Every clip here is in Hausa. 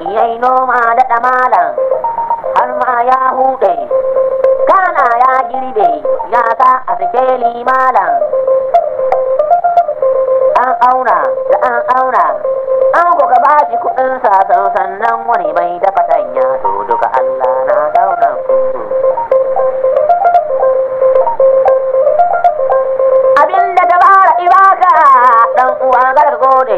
yayi noma da ɗamalan har ma ya huɗe kana ya girbe ya sa a sikeli malam an auna da an auna an kuka ba shi kuɗin sa sannan wani mai dafa tanya to duka Allah na dauna ku abinda ta fara ibaka dan uwa gar gode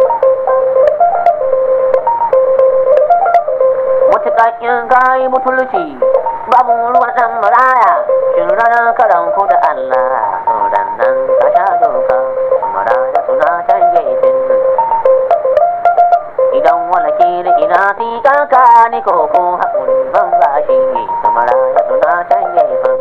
mutuƙaƙin kayi mutulci babu ruwan ɗan maraya shin ranar karan ku da Allah dan nan ka sha doka maraya suna canje din idan wala ke da ina fi kanka ni ko ko haƙuri ban ba shi maraya suna canje fan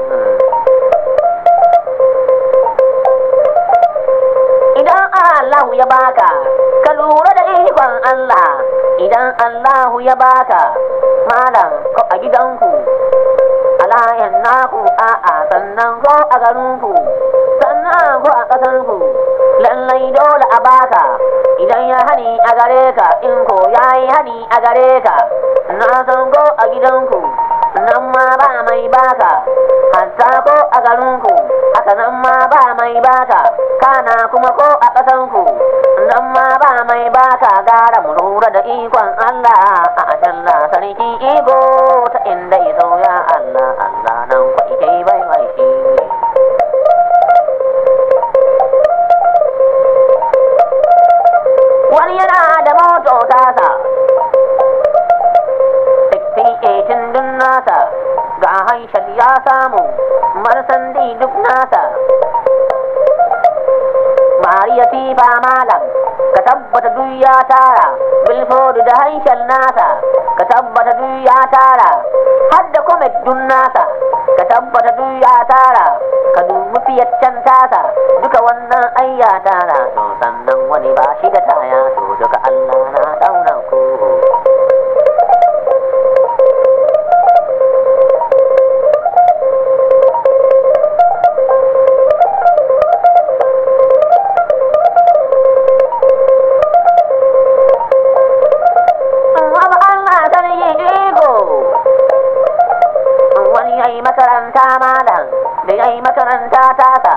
idan Allahu ya baka ka lura da ikon Allah idan Allahu ya baka malam ko a gidanku a layan naku a'a sannan ko a garinku sannan ko a ƙasarku lallai dole a baka idan ya hani a gare ka in ko ya yi hani a gare ka na san ko a gidanku nan ma ba mai baka hatta ko a garinku haka nan ma ba mai baka kana kuma ko a ƙasanku nan ma ba mai baka gara mu lura da ikon Allah a ajalla sarki iko ta inda iso ya Allah Allah nan kwa ike bai mai shi wani yana da moto tasa 68 dun nasa ga haishar ya samu marsandi duk nasa mariya fifa malam ka tabbata duk ya tara bilfodu da haishar nasa ka tabbata duk ya tara har da komet dun nasa ka tabbata duk ya tara ka dubi fiyaccen tasa duka wannan ai ya tara to sannan wani ba shi da taya to duka Allah na daura ku makaranta malam da ya yi makaranta tasa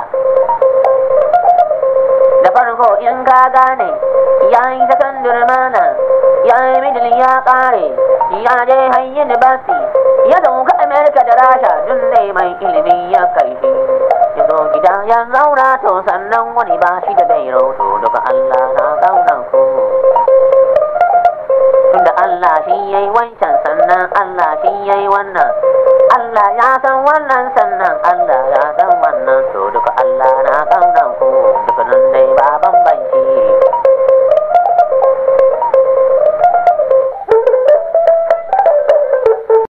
da farko in ka gane ya yi sakandare mana ya yi midil ya kare ya je hanyar basi ya dauka amerika da rasha dun ne mai ilimi ya kai shi ya zo gida ya zauna to sannan wani ba shi da gairo to duka allah na zauna ko tunda allah shi yayi wancan sannan allah shi yayi wannan Allah ya san wannan sannan Allah ya san wannan to duka Allah na